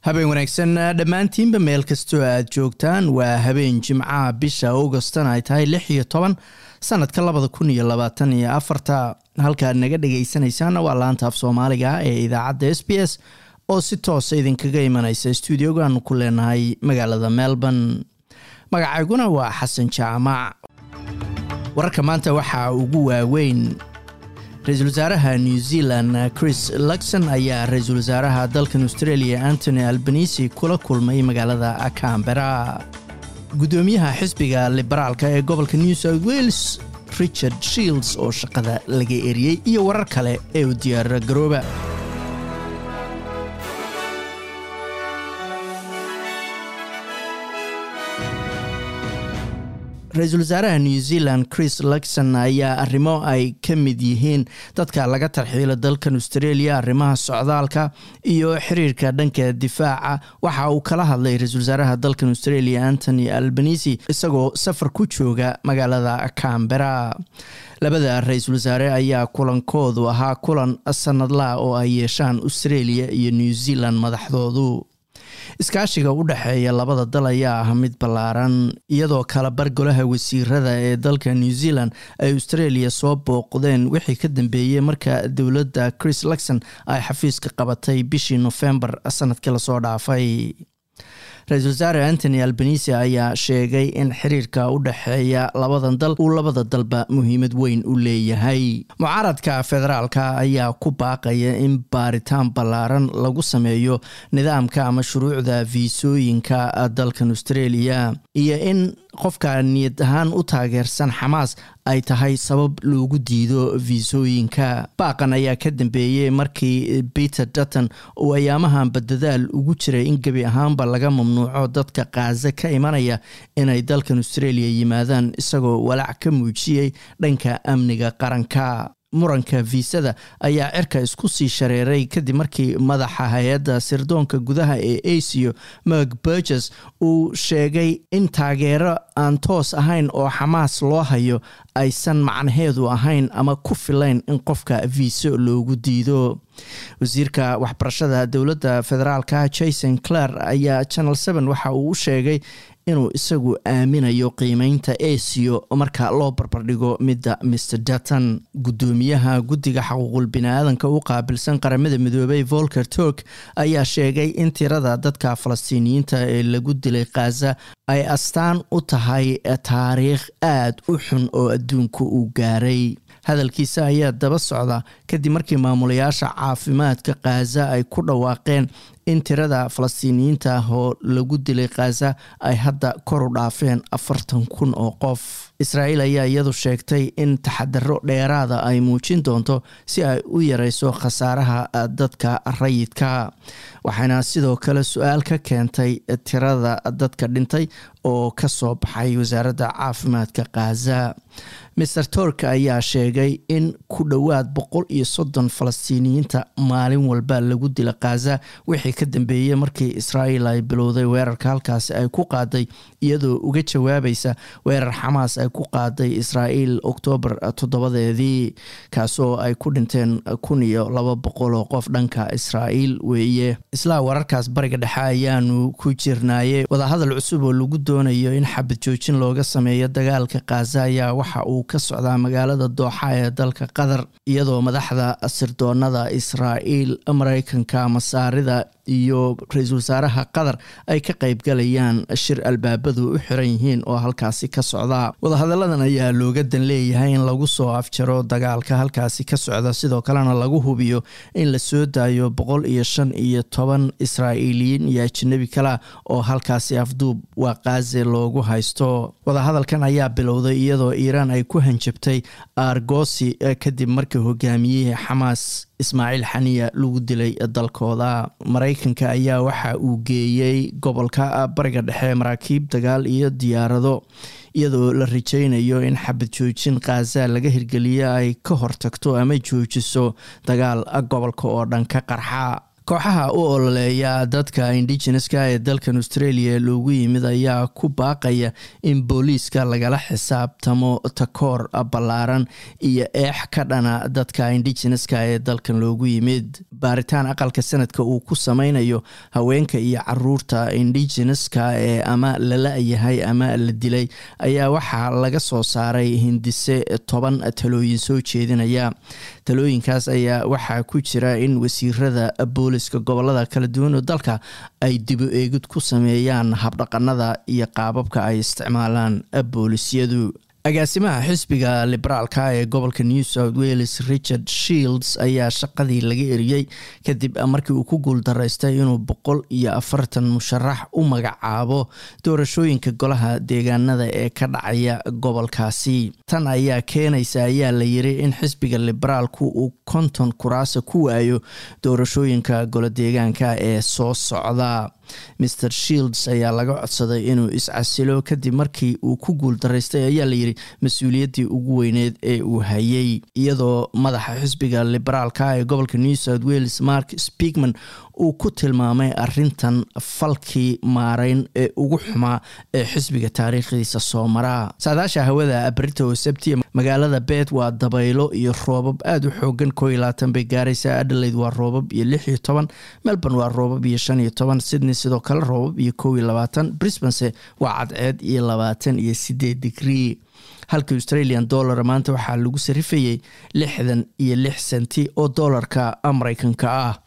habeen wanaagsan dhammaantiinba meel kastoo aad joogtaan waa habeen jimcaha bisha augostan ay tahay lix iyo toban sanadka labada kun iyo labaatan iyo afarta halkaad naga dhagaysanaysaan waa laanta af soomaaliga ee idaacadda s b s oo si toosa idinkaga imanaysa stuudiogaanu ku leenahay magaalada melbourne magacayguna waa xasan jaamac wararka maanta waxaa ugu waaweyn ra-iisul wasaaraha new zealand chris luxon ayaa ra-iisul wasaaraha dalkan australia antony albanisi kula kulmay magaalada cambera guddoomiyaha xisbiga liberaalka ee gobolka new south wales richard shields oo shaqada laga eriyey iyo warar kale ee u diyaara garooba ra-iisul wasaaraha new zealand chris luxon ayaa arrimo ay ka mid yihiin dadka laga tarxiilo dalkan australia arrimaha socdaalka iyo xiriirka dhanka difaaca waxa uu kala hadlay ra-iisul wasaaraha dalkan australia antony albanisi isagoo safar ku jooga magaalada cambera labada ra-iisul wasaare ayaa kulankoodu ahaa kulan sanadlaha oo ay yeeshaan australia iyo new zealand madaxdoodu iskaashiga u dhexeeya labada dal ayaa ah mid ballaaran iyadoo kala bar golaha wasiirada ee dalka new zealand ay australia soo booqdeen wixii ka dambeeyey marka dowladda chris luxon ay xafiiska qabatay bishii nofembar sanadkii lasoo dhaafay ra-iisul wasaare antony albanisi ayaa sheegay in xiriirka u dhexeeya labadan dal uu labada dalba muhiimad weyn u leeyahay mucaaradka federaalka ayaa ku baaqaya in baaritaan ballaaran lagu sameeyo nidaamka ama shuruucda fiisooyinka dalkan australia iyo in qofka niyad ahaan u taageersan xamaas ay tahay sabab loogu diido fiisooyinka baaqan ayaa ka dambeeyey markii peter dutton uu ayaamahan badadaal ugu jiray in gebi ahaanba laga mamnuuco dadka kaaza ka imanaya inay dalkan australia yimaadaan isagoo walaac ka muujiyey dhanka amniga qaranka muranka fiisada ayaa cirka isku sii shareeray kadib markii madaxa hay-adda sirdoonka gudaha ee asio merk burges uu sheegay in taageero aan toos ahayn oo xamaas loo hayo aysan macnaheedu ahayn ama ku filayn in qofka viiso loogu diido wasiirka waxbarashada dowladda federaalka jason clare ayaa channel seven waxa uu u sheegay inuu isagu aaminayo qiimeynta asio marka loo barbardhigo midda mr dutton guddoomiyaha guddiga xaquuqul bini-aadanka u qaabilsan qaramada midoobay volker turk ayaa sheegay in tirada dadka falastiiniyiinta ee lagu dilay khaza ay astaan u tahay taariikh aada u xun oo adduunka uu gaaray hadalkiisa ayaa daba socda kadib markii maamulayaasha caafimaadka khaza ay ku dhawaaqeen in tirada falastiiniyiinta oo lagu dilay khaza ay hadda kor u dhaafeen afartan kun oo qof israa'iil ayaa iyadu sheegtay in taxadaro dheeraada ay muujin doonto si ay u yareyso khasaaraha dadka rayidka waxaana sidoo kale su-aal ka keentay tirada dadka dhintay oo ka soo baxay wasaaradda caafimaadka khaza master tork ayaa sheegay in ku dhowaad boqol iyo soddon falastiiniyiinta maalin walba lagu dila khaza wixii ka dambeeyey markii israa'iil ay bilowday weerarka halkaasi ay ku qaaday iyadoo uga jawaabaysa weerar xamaas ay ku qaaday israa'iil oktoobar toddobadeedii kaasoo ay ku dhinteen kun iyo laba boqol oo qof dhanka israa'iil weeye islaa wararkaas bariga dhexe ayaanu ku jirnaaye wadahadal cusub oo lagu doonayo in xabad joojin looga sameeyo dagaalka khaza ayaa waxa uu ka socdaa magaalada dooxa ee dalka qatar iyadoo madaxda sirdoonada israa'iil mareykanka masaarida iyo ra-iisul wasaaraha qatar ay ka qaybgalayaan shir albaabadu u xiran yihiin oo halkaasi ka socda wadahadalladan ayaa looga dan leeyahay in lagu soo afjaro dagaalka halkaasi ka socda sidoo kalena lagu hubiyo in la soo daayo boqol iyo shan iyo toban israa'iiliyiin iyo ajanabi kala oo halkaasi afduub waa kaaze loogu haysto wadahadalkan ayaa bilowday iyadoo iiraan ay ku hanjabtay argosi kadib markii hogaamiyihii xamaas ismaaciil xaniya lagu dilay dalkooda maraykanka ayaa waxa uu geeyey gobolka bariga dhexe maraakiib dagaal iyo diyaarado iyadoo la rajaynayo in xabad joojin khaza laga hirgeliyo ay ka hortagto ama joojiso dagaal gobolka oo dhan ka qarxa kooxaha u ololeeya dadka indigeneska ee dalkan australia loogu yimid ayaa ku baaqaya in booliiska lagala xisaabtamo takoor ballaaran iyo eex ka dhana dadka indigeneska ee dalkan loogu yimid baaritaan aqalka sanadka uu ku sameynayo haweenka iyo caruurta indigeneska ee ama lala yahay ama la dilay ayaa waxaa laga soo saaray hindise toban talooyin soo jeedinaya talooyinkaas ayaa waxaa ku jira in wasiirada booliska gobolada kala duwan oo dalka ay dibu eegid ku sameeyaan habdhaqanada iyo qaababka ay isticmaalaan boolisyadu agaasimaha xisbiga liberaalka ee gobolka new south wales richard shields ayaa shaqadii laga eriyey kadib markii uu ku guuldaraystay inuu boqol iyo afartan musharax u magacaabo doorashooyinka golaha deegaanada ee ka dhacaya gobolkaasi tan ayaa keenaysa ayaa la yiri in xisbiga liberaalku uu konton kuraasa ku waayo doorashooyinka golo deegaanka ee soo socda mr shields ayaa laga codsaday inuu iscasilo kadib markii uu ku guuldaraystay ayaa layidhi mas-uuliyaddii ugu weyneed ee uu hayay iyadoo madaxa xisbiga liberaalka ee gobolka new south wales mark speakman uu ku tilmaamay arintan falkii maareyn ee ugu xumaa ee xisbiga taariikhdiisa soo maraa saadaasha hawada brito sabti magaalada beet waa dabaylo iyo roobab aada u xoogan koo iyo labaatan bay gaaraysaa adelaide waa roobab iyo lix iyo toban melbourne waa roobab iyo shan iyo toban sydney sidoo kale roobab iyo kow iyo labaatan brisbanse waa cadceed iyo labaatan iyo sideed digrii halka australian dollar maanta waxaa lagu sarifayey lixdan iyo lix senti oo doolarka mareykanka ah